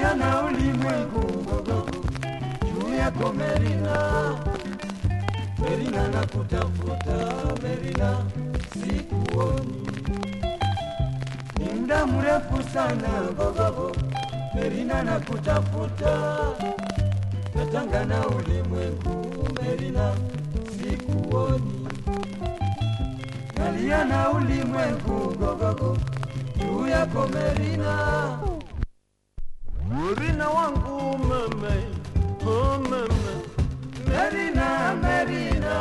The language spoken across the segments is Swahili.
nalia na ulimwengu gogogo juu yako Merina, Merina na kutafuta Merina, sikuoni ni muda mrefu sana gogogo, Merina na kutafuta natanga na ulimwengu Merina, sikuoni nalia na ulimwengu gogogo juu yako Merina. Merina wangu mama, oh mama, Merina, Merina,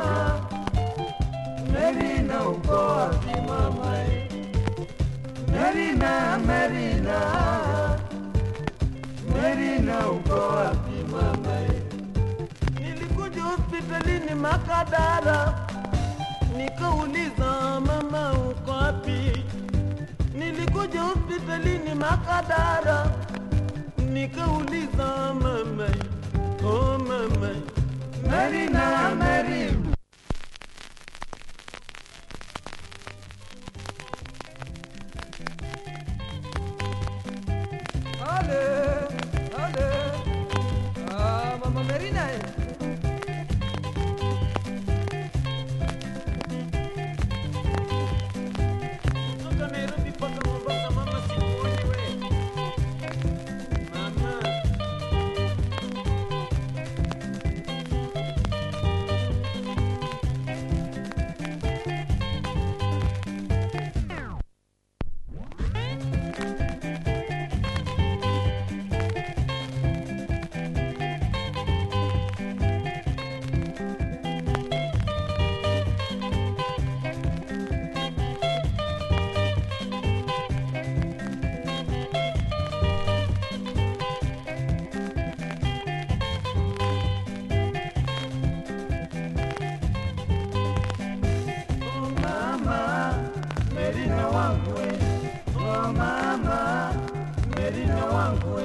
Merina uko wapi mama? Merina, Merina, Merina uko wapi mama? nilikuja hospitalini Makadara, nikauliza mama uko wapi? Nilikuja hospitalini Makadara, nikauliza mama, oh mama, Merina, Merina. Ale, ale. Ah, Mama Merina. eh. kutoka Nairobi mpaka Mombasa, mama sikuoni we. Mama, Oh mama, Merina wangu we. Oh mama, Merina wangu we.